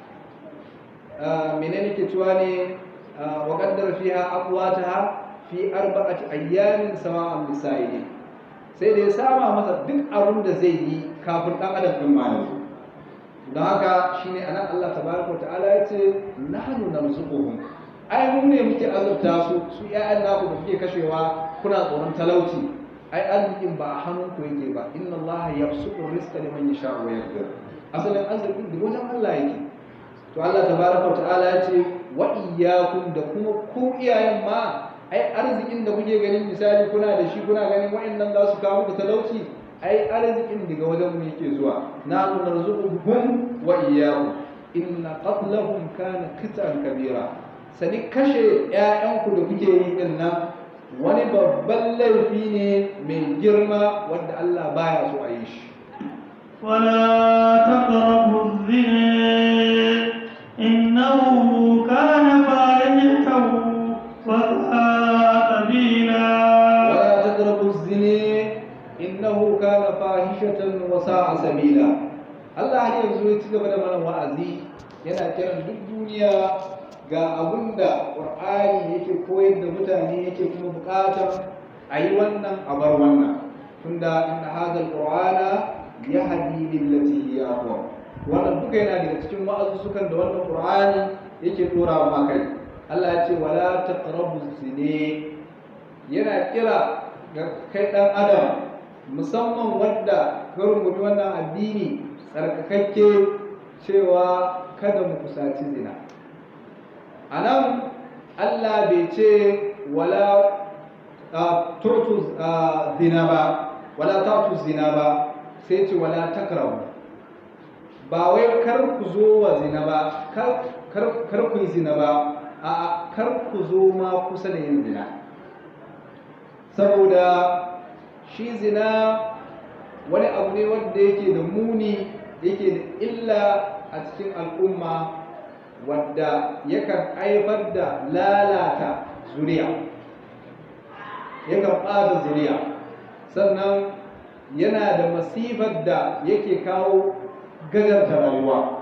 menene ke cewa ne wa qaddara fiha aqwataha fi arba'ati ayyamin sawa'an lisa'ili sai da ya sama masa duk abin da zai yi kafin dan adam din ma yanzu don haka shine anan Allah tabaraka ta'ala ya ce nahnu narzuquhum ai mu ne muke azurta su su ƴaƴan naku da kuke kashewa kuna tsoron talauci ai arzikin ba a hannun ku yake ba inna Allah yabsutu rizqa liman yasha'u wa yaqdir asalin arzikin da wajen Allah yake to Allah tabaraka ta'ala ya ce wa iyyakum da kuma ku iyayen ma ai arzikin da kuke ganin misali kuna da shi kuna ganin wa'annan za su kawo muku talauci ai arzikin daga wajen mu yake zuwa nahnu narzuquhum wa iyyakum inna qatlahum kana qit'an kabira sani kashe ƴaƴanku da kuke yi din nan wani babban laifi ne mai girma wanda Allah baya so a yi shi ولا تقربوا الزنا إنه كان فاحشة وساء سبيلا ولا تقربوا الزنا إنه كان فاحشة وساء سبيلا Allah har yanzu ya ci gaba da mana wa'azi yana kiran duk duniya ga abin da ƙur'ani yake koyar da mutane yake kuma buƙatar a yi wannan a bar wannan tunda inna hadha alqur'ana yahdi lillati hiya aqwam wannan duka yana daga cikin wa'azuzukan da wannan qur'ani yake dora wa kai Allah ya ce wala taqrabu zine yana kira ga kai dan adam musamman wanda ka rungumi wannan addini tsarkakakke cewa kada mu kusaci zina a nan Allah bai ce wala turtu zina ba wala tatu zina ba sai ce wala takrabu ba wai kar ku zo wa zina ba kar ku yi zina ba a kar ku zo ma kusa da yin zina saboda shi zina wani abu ne wanda yake da muni yake da illa a cikin al'umma wadda yakan haifar da lalata zuriya yakan ɓata zuriya sannan yana da masifar da yake kawo gajarta rayuwa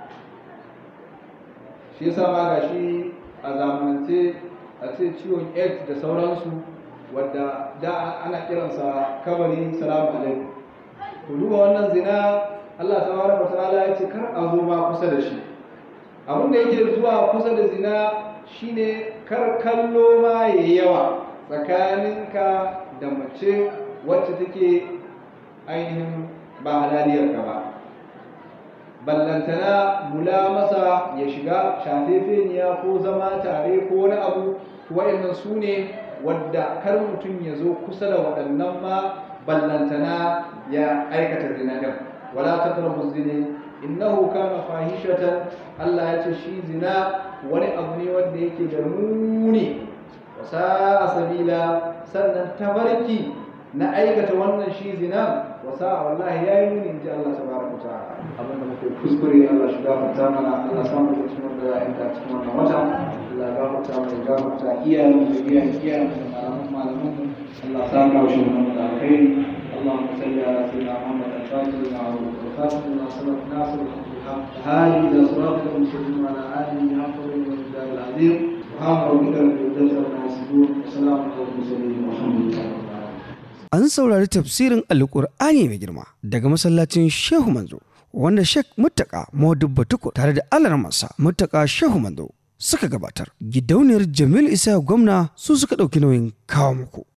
shi yasa ma ga shi a zamanance a ce ciwon aids da sauransu wadda da ana kiransa kabari salamu alaikum ku duba wannan zina Allah tabaraka ta'ala ya ce kar a zo ma kusa da shi abin da yake zuwa kusa da zina shine kar kallo ma yayi yawa tsakaninka da mace wacce take ainihin ba halaliyar ka ba ballantana mula masa ya shiga shafefeniya ko zama tare ko wani abu wa'annan su ne wadda kar mutum ya zo kusa da waɗannan ma ballantana ya aikata zina din wala taqrabu zina innahu kana fahishatan Allah ya ce shi zina wani abu ne wanda yake da muni wasa sabila sannan tabarki na aikata wannan shi zina wa sa'a wallahi yayi muni inji Allah tabaraka ta'ala abin da muke kuskure Allah shi gafarta mana Allah samu da cikin da ya ta cikin wannan wata Allah gafarta mana gafarta iyayen mu da iyayen iyayen mu da malaman malaman mu Allah samu da shi mun da alkhairi اللهم صل على سيدنا محمد الفاتح لما عرف والخاتم لما سبق ناصر الحق هذه الى صراط المستقيم وعلى اله حق والمقدار العظيم سبحان ربك رب العزه عما يصفون وسلام على المرسلين والحمد لله رب العالمين An saurari tafsirin Alƙur'ani mai girma daga masallacin Shehu Manzo wanda Sheikh Muttaka Modubba Tukur tare da alarmansa Muttaka Shehu Manzo suka gabatar. Gidauniyar Jamil Isa gwamna su suka ɗauki nauyin kawo muku.